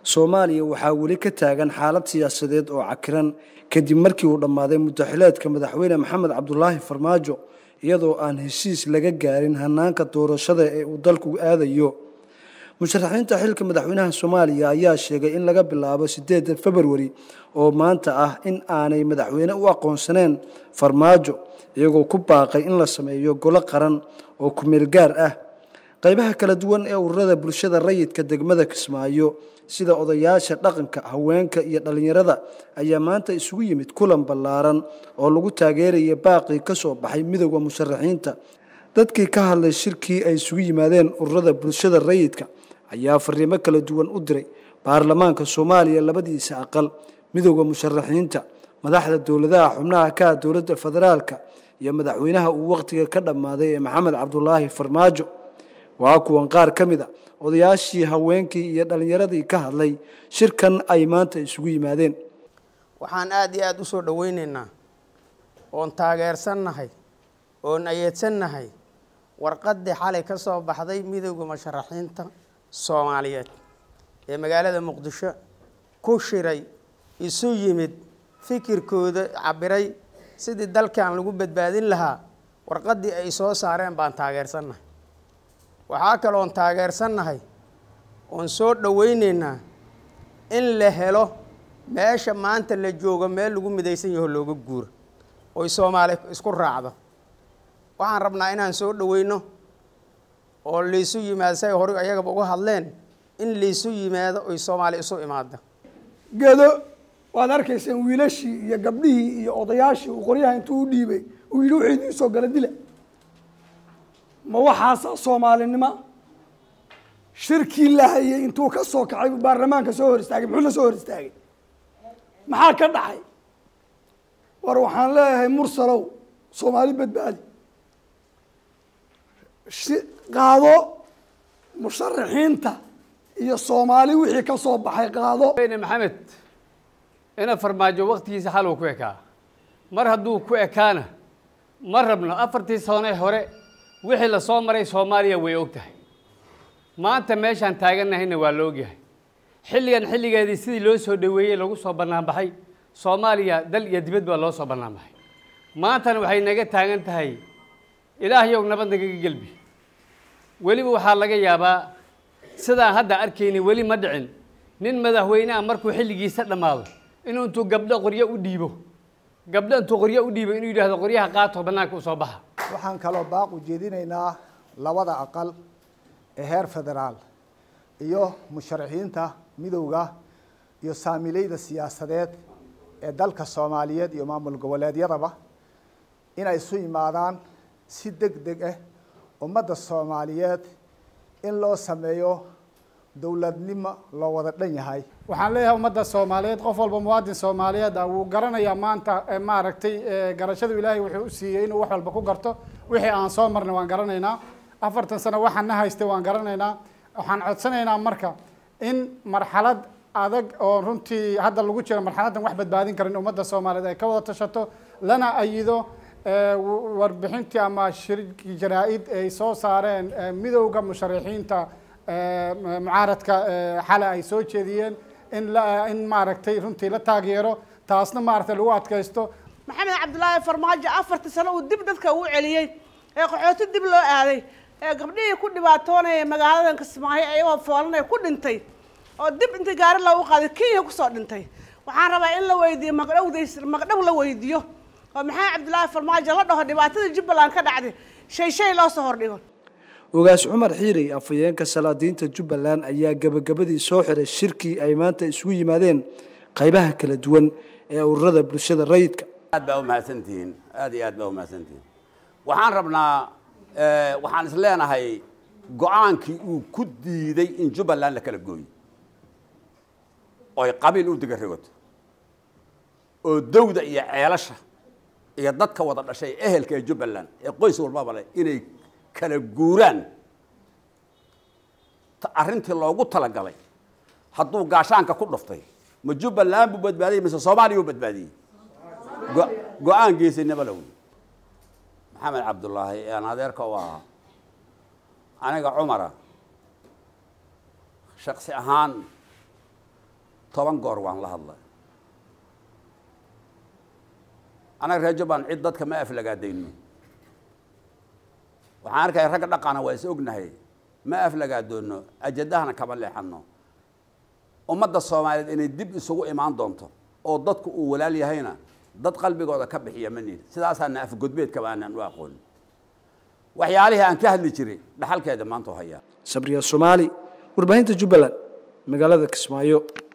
soomaaliya waxaa weli ka taagan xaalad siyaasadeed oo cakiran kadib markii uu dhammaaday mudaxileedka madaxweyne maxamed cabdulaahi farmaajo iyadoo aan heshiis laga gaarin hanaanka doorashada ee uu dalku aadayo musharaxiinta xilka madaxweynaha soomaaliya ayaa sheegay in laga bilaabo sideeda februari oo maanta ah in aanay madaxweyne u aqoonsaneen farmaajo iyagoo ku baaqay in la sameeyo golo qaran oo kumeel gaar ah qaybaha kala duwan ee ururada bulshada rayidka degmada kismaayo sida odayaasha dhaqanka haweenka iyo dhallinyarada ayaa maanta isugu yimid kulan ballaaran oo lagu taageeraya baaqii ka soo baxay midowda musharaxiinta dadkii ka hadlay shirkii ay isugu yimaadeen ururada bulshada rayidka ayaa fariimo kala duwan u diray baarlamaanka soomaaliya labadiisa aqal midowda musharaxiinta madaxda dowladaha xubnaha ka ah dowladda federaalka iyo madaxweynaha uu wakhtiga ka dhammaaday ee maxamed cabdulaahi farmaajo waa kuwan qaar ka mid a odayaashii haweenkii iyo dhallinyaradii ka hadlay shirkan ay maanta isugu yimaadeen waxaan aada iyo aada u soo dhoweyneynaa oon taageersannahay oon ayeedsannahay warqaddii xalay ka soo baxday midowda musharaxiinta soomaaliyeed ee magaalada muqdisho ku shiray isu yimid fikirkooda cabiray sidii dalkan lagu badbaadin lahaa warqaddii ay soo saareen baan taageersannahay waxaa kaloon taageersannahay oon soo dhoweyneynaa in la helo meesha maanta la joogo meel lagu midaysan yaho looga guuro oy soomaali isku raacdo waxaan rabnaa inaan soo dhoweyno oo laysu yimaado say hore ayagaba uga hadleen in laysu yimaado oy soomaali isu imaado gedo waad arkayseen wiilashii iyo gabdhihii iyo odayaashii uu qoryaha intuu u dhiibay uu yidhi wuxuu idiin soo gala dila ma waxaasa soomaalinimo shirkii la hayay intuu ka soo kacay baarlamaanka soo hor istaagay muxuu la soo hor istaagay maxaa ka dhacay war waxaan leeyahay mursalow soomaali badbaadi qaado musharaxiinta iyo soomaali wixii ka soo baxay qaado maxamed ina farmaajo waktigiisa xaluu ku ekaa mar hadduu ku ekaana ma rabno afartii sane hore wixii lasoo maray soomaaliya way og tahay maanta meeshaan taagannahayna waa la ogyahay xilligan xilligeedii sidii loo soo dhoweeyey lagu soo bannaanbaxay soomaaliya dal iyo dibad baa loo soo bannaanbaxay maantana waxay naga taagan tahay ilaahyow nabad nagaga gelbi weliba waxaa laga yaabaa sidaan hadda arkayni weli ma dhicin nin madaxweyneha markuu xilligiisa dhammaado inuu intuu gabdho qoryo u dhiibo gabdho intuu qoryo u dhiibo inuu yidhahdo qoryaha qaato bannaanka u soo baxa waxaan kaloo baaq u jeedinaynaa labada aqal ee heer federaal iyo musharaxiinta midowda iyo saamileyda siyaasadeed ee dalka soomaaliyeed iyo maamul goboleedyadaba inay isu yimaadaan si deg deg ah ummadda soomaaliyeed in loo sameeyo dowladnimo loo wada dhan yahay waxaan leeyahay ummadda soomaaliyeed qof walba muwaadin soomaaliyeed ah wuu garanayaa maanta maaragtay garashadu ilaahay wuxuu u siiyey inuu wax walba ku garto wixii aan soo marnay waan garanaynaa afartan sano waxaan na haystay waan garanaynaa waxaan codsanaynaa marka in marxalad adag oo runtii hadda lagu jiro marxaladdan wax badbaadin karin ummadda soomaaliyeed ay ka wada tashato lana ayido warbixintii ama shirkii jaraa-id ay soo saareen midowda musharaxiinta mucaaradka xale ay soo jeediyeen in in maaragtay runtii la taageero taasna maaragtay lagu adkaysto maxamed cabdulaahi farmaajo afartii sano uu dib dadka uu celiyey ee qaxooti dib loo aaday ee gabdhihii ku dhibaatoonaya magaaladan kismaayo ayagoo foolanaya ku dhintay oo dib intii gaari loogu qaaday kenya kusoo dhintay waxaan rabaa in la weydiiyo magdhowdays magdhow la weydiiyo oo maxamed cabdulaahi farmaajo la dhaho dhibaatada jubbaland ka dhacday shay shay loo soo hordhigo ogaas cumar xiirey afhayeenka salaadiinta jubbaland ayaa gebagabadii soo xiray shirkii ay maanta isugu yimaadeen qaybaha kala duwan ee ururada bulshada rayidka aad baa umahadsantihiin aad iyo aad baa umahadsantihiin waxaan rabnaa waxaan is leenahay go-aankii uu ku diiday in jubbaland la kala gooyo oy qabiil u diga rigoto oo dawda iyo ceelasha iyo dadka wada dhashay ehelka ee jubbaland ee qoys walbaba leh inay kala guuraan arrintii loogu talagalay hadduu gaashaanka ku dhuftay ma jubbaland buu badbaadiyey mise soomaaliya u badbaadiyey go-aan geesinimo la wey maxamed cabdullaahi aan adeerka u ahaa aniga cumara shaksi ahaan toban goor waan la hadlay anaga reer jubbaland cid dadka ma aflagaadayno waxaan arkaya ragga dhaqana waa is ognahay ma aflagaadoono ajadahana kama leexano ummadda soomaaliyeed inay dib isugu imaan doonto oo dadku uu walaal yahayna dad qalbigooda ka bixiya ma nihin sidaasaana afgodbeedkaba aanan u aqoonin waxyaalihii aan ka hadli jiray dhaxalkeeda maanta u hayaa sabriya soomaali warbaahinta jubbaland magaalada kismaayo